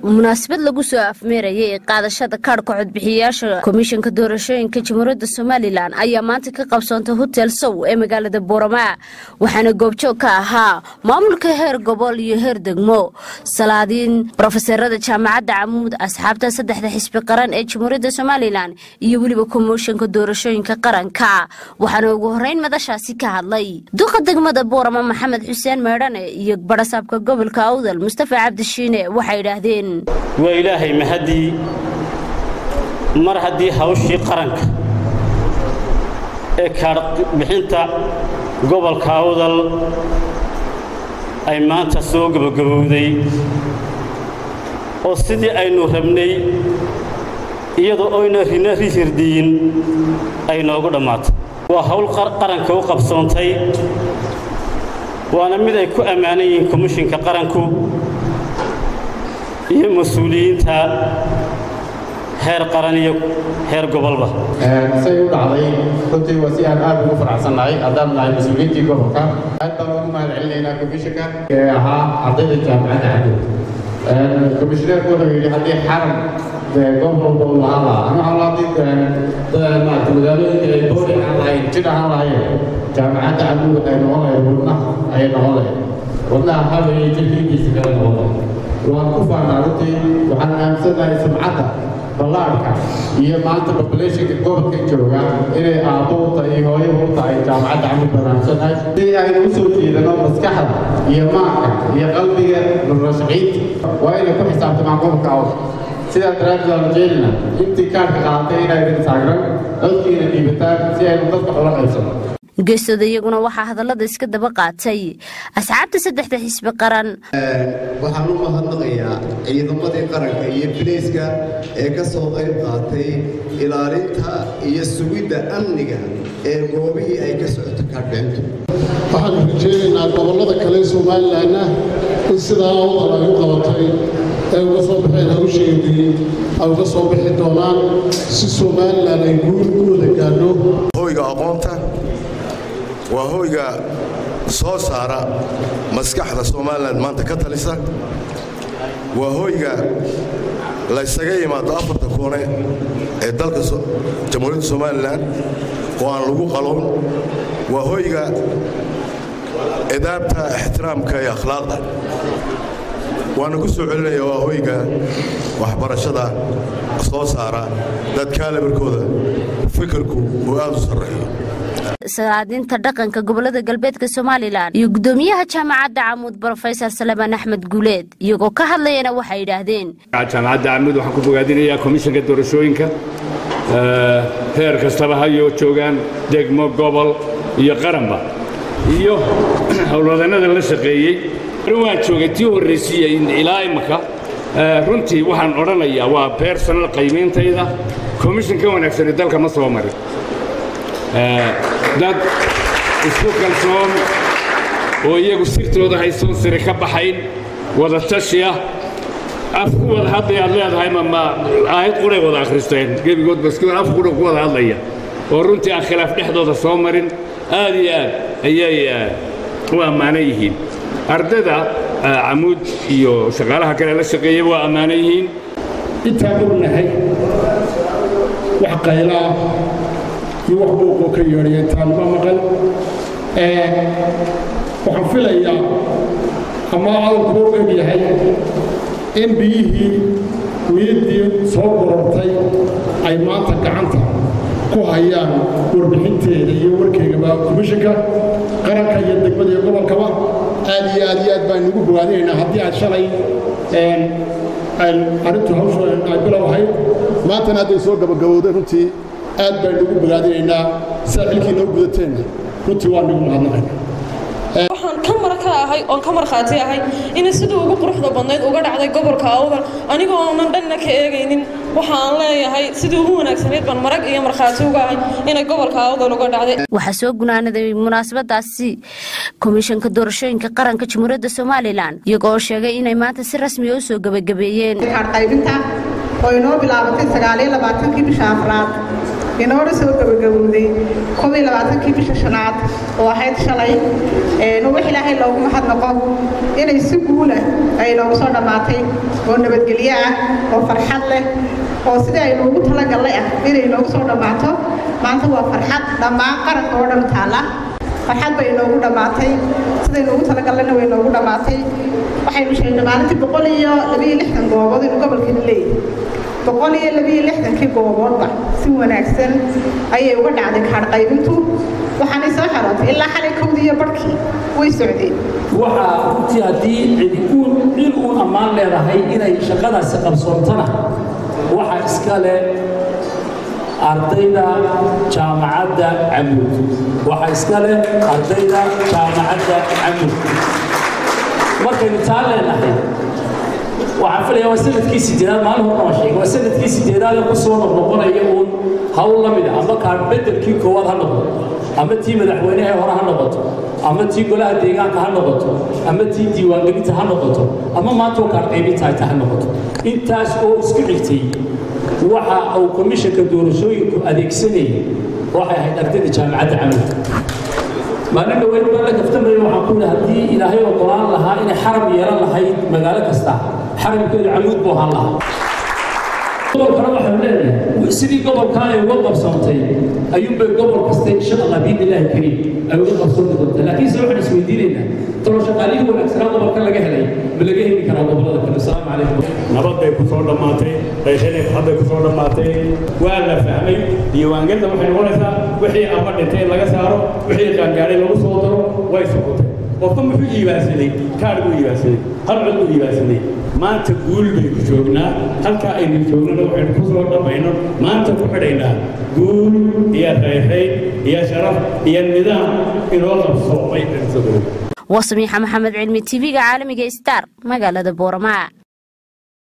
munaasabad lagu soo afmeerayay ee qaadashada kaadhka codbixiyayaasha komishanka doorashooyinka jamhuuriyadda somalilan ayaa maanta ka qabsoontay hotel sow ee magaalada boorama waxaana goobjoog ka ahaa maamulka heer gobol iyo heer degmo salaadiin brofeserada jaamacadda camuud asxaabta saddexda xisbi qaran ee jamhuuriyadda somalilan iyo weliba komishanka doorashooyinka qaranka waxaana ugu horeyn madashaasi ka hadlay duqa degmada boorama maxamed xuseen meedhane iyo barasaabka gobolka awdal mustafa cabdishiine waxay idhaahdeen waa ilaahay mahaddii mar haddii hawshii qaranka ee kaadhbixinta gobolka awdal ay maanta soo gebagabowday oo sidii aynu rabnay iyadoo oyna rina rihirdiyin ay noogu dhammaatay waa hawl qaranka u qabsoontay waana mid ay ku ammaanan yihiin komishinka qaranku iyo mas-uuliyiinta heer qaran iyo heer gobolba say u dhacday runtii waa si aan aad ugu faraxsannahay haddaan nahay mas-uuliyiintii gobolka aad baan ugu mahad celinaynaa komishinka ee ahaa ardayda jaamacadda cadow komishineerku wuxuu yidhi haddii xaram goob walba uu lahaan lahaa ama haddii maarata magaalooyinka ay boori aan lahayn jir ahaan lahaayeen jaamacadda cadow waxay noqon lahayd wadnaha ayay noqon lahayd wadnaha habayay jirkiinkiisa kale noqon lahayd waan ku faanaa runtii waxaan aaminsanahay sumcadda ballaarhka iyo maanta populationka gobolka jooga inay aabbo u tahay iyo hooyo u tahay jaamacadda camud banaansannahay si aynu u soo jeedano maskaxda iyo maanka iyo qalbiga murashiciinta waa inay ku xisaabtamaan gobolka awd sidaa daraaddeed aan jeelina intii kaarka qaadatay inaydan taagran codkiina dhiibataan si aynu dadka ula qaybsano geestooda iyaguna waxaa hadallada iska daba qaatay asxaabta saddexda xisbi qaran waxaan u mahadnaqayaa ciidamadii qaranka iyo bilayska ee ka soo qayb qaatay ilaalinta iyo sugidda amniga ee goobihii ay ka socoto kaadhbixintu waxaanu rajeynaynaa gobollada kale somalilanna in sidaa awdal ay u qabatay ay uga soo baxeen hawsheedii ay uga soo bixi doonaan si somalilan ay guurigooda gaadho hoyga aqoonta waa hoyga soo saara maskaxda somalilan maanta ka talisa waa hoyga laysaga yimaado afarta koone ee dalka jamhuuriyadda somalilan oo aan lagu qalon waa hoyga cidaabta ixtiraamka iyo akhlaaqda waana ku soo celinaya waa hoyga waxbarashada soo saara dadkaa labarkooda fikirku uu aad u sarreeyo salaadiinta dhaqanka gobolada galbeedka somalilan iyo guddoomiyaha jaamacadda camuud brofesor salamaan axmed guuleed iyagoo ka hadlayana waxay yidhaahdeen jaamacadda camuud waxaan ku bogaadinayaa komishanka doorashooyinka heer kastaba hayoo joogaan degmo gobol iyo qaranba iyo howlwadannada la shaqeeyey waan joogay tii horraysiiya ilaa imaka runtii waxaan odhanayaa waa bersonal qaymayntayda komishan ka wanaagsani dalka ma soo marin dad isku kalsoon oo iyagu sirtooda haysoon siri ka baxayn wada tashi ah af ku wada hadlay aad leedahay ma aayad quray wada akhristeen gebigoodba isku af qura ku wada hadlaya oo runtii aan khilaaf dhexdooda soo marin aad iyo aad ayay u ammaanan yihiin ardayda camuud iyo shaqaalaha kale la shaqeeya waa ammaanan yihiin intaan ognahay wax qaylaa iyo wax buuqoo ka yeedhaya intaanuma maqan waxaan filayaa ama adalku u eg yahay in biyihii wiiddii soo gorortay ay maanta gacanta ku hayaan warbixinteeda iyo warkeygaba komishanka qaranka iyo degmada iyo gobolkaba aad iyo aad iyo aad baan inugu bogaadinaynaa haddii aad shalay arrintu hawsha ay bilow ahayd maantana hadday soo gabagabowday runtii aad baan inugu bogaadinaynaa sidaa xilkiina u gudateenna runtii waa nigu mahadnaqayna waxaan ka mar ka ahay oon ka markhaati ahay inay sidii ugu quruxda badnayd uga dhacday gobolka awdal anigoo oonan dhanna ka eegaynin waxaan leeyahay sidii ugu wanaagsanayd baan marag iyo markhaati uga ahay inay gobolka awdal uga dhacday waxaa soo gunaanaday munaasabadaasi komishanka doorashooyinka qaranka jamhuuriyadda somalilan iyagoo sheegay inay maanta si rasmiya u soo gebagabeeyeen qaybinta oo inoo bilaabatay sagaaliyo labaatankii bisha afraad inoona soo gabagabowday koob iyo labaatankii bisha shanaad oo ahayd shalay wax ilaahay loogu mahadnaqo inay si guula ay noogu soo dhammaatay oo nabadgelyo ah oo farxad leh oo sidii ay noogu talagallay ah inay noogu soo dhammaato maanta waa farxad dhammaan qaranka oo dhan taalla farxad bay inoogu dhammaatay siday noogu talagallayna way noogu dhammaatay waxaynu sheegnay maalintii boqol iyo labiyo lixdan goobood inuu gobolkeena leeyahay boqol iyo labiyo lixdankii gooboodba si wanaagsan ayay uga dhacday kaadh qaybintu waxaanay soo xarootay ilaa xalay kowdii iyo barhkii way socdeen waxaa runtii haddii cid uun ammaan leedahay inay shaqadaasi qabsoontana waxaa iska leh ardayda jaamacadda camud waxaa iska leh ardayda jaamacadda camud markaynu taa leenahay waxaan filaya waa sanadkii sideedaad maalin horna waa sheegay waa sanadkii sideedaad ee ku soo noqnoqonaya uun hawl la mid ah ama kaan beddelkii koowaad ha noqdo ama tii madaxweynaha hore ha noqoto ama tii golaha deegaanka ha noqoto ama tii diiwaangelinta ha noqoto ama maanta oo kaan qaybinta hayta ha noqoto intaas oo isku xigtay waxa uu komishanka doorashooyinku adeegsanayay waxay ahayd ardayda jaamacadda camalka maalin dhaweyn baa la kaftamaya waxaan ku yidhi haddii ilaahay ogolaan lahaa inay xaram yeelan lahayd magaalo kasta xaramkeedu camuud buu ahaan lahaa gobolkana waxaan leenahay sidii gobolkan ay uga qabsoontay ayuunbay gobol kasta insha allah biidnillaahi kariim ay uga qabsooni doontaa laakiinse waxaan isweydiinaynaa tolo shaqaalihii wanaagsanaa gobolka laga helay ma laga heli karaa gobollada kale asalaamu calaykum nabad bay ku soo dhammaatay qayshadii hadday ku soo dhammaatay waa la fahmay diiwaangelinta waxay noqonaysaa wixii ama dhintay in laga saaro wixii qaangaaray lagu soo daro way socotay qofka muxuu iibaansaday kaadh buu iibaansaday qarcod buu iibaansaday maanta guul baynu joognaa halkaa aynu joognana waxaynu ku soo dhammayno maanta ku xidhaynaa guul iyo rayrayn iyo sharaf iyo nidaam inoo qabsoomay waa samiixa maxamed cilmi tv-ga caalamiga star magaalada boorama